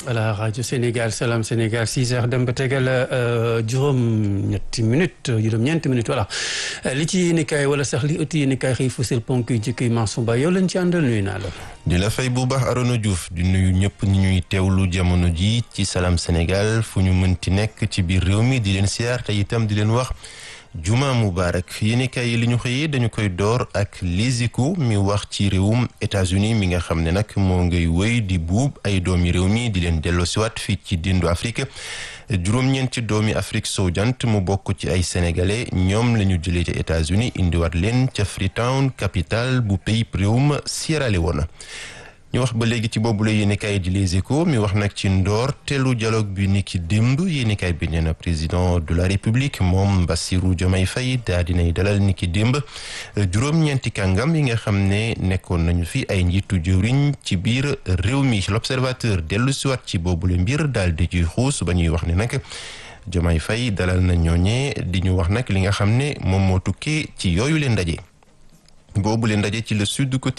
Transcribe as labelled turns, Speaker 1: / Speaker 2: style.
Speaker 1: voilà rajo Sénégal Salam Sénégal 6 heures dem ba tegal juróom-ñetti minutes juróom-ñeenti minutes voilà li ci yéen kaay wala sax li ëtti yéen kaay xëy fësal ponk yu njëkk yi Mansour Ba yow lañ ci àndal nuyu naa la.
Speaker 2: di la fay bu baax Arona Diouf di nuyu ñëpp ñi ñuy teewlu jamono ji ci Salam Sénégal fu ñu mënti nekk ci biir réew mi di leen siyaar te itam di leen wax. juma mubarak yéenekaay yi li ñu xëyee dañu koy door ak Les Échos mi wax ci réewum États-Unis mi nga xam ne nag moo ngay wéy di buub ay doomi réew mi di leen delloosiwaat fii ci dindu Afrique juróom-ñeenti doomi Afrique sowu jant mu bokk ci ay sénégalais ñoom la ñu jëlee ca États-Unis indiwaat leen ca Freetown capitale bu pays réewum Sierra Leone ñu wax ba léegi ci boobu la yéenekaay di Les Échos mi wax nag ci ndoor teelu dialogue bi ni ki démb yéenekaay bi nee na président de la république moom Bassirou Diomaye Faye daa dinay dalal ni ki démb juróom-ñeenti kàngam yi nga xam ne nekkoon nañu fi ay njiitu jëwriñ ci biir réew mi l'observateur dellu siwaat ci boobu la mbir daal di ciy xuus ba ñuy wax ne nag Diomaye Faye dalal na ñooñee di ñu wax nag li nga xam ne moom moo tukkee ci yooyu leen ndaje boobu leen ndaje ci le sud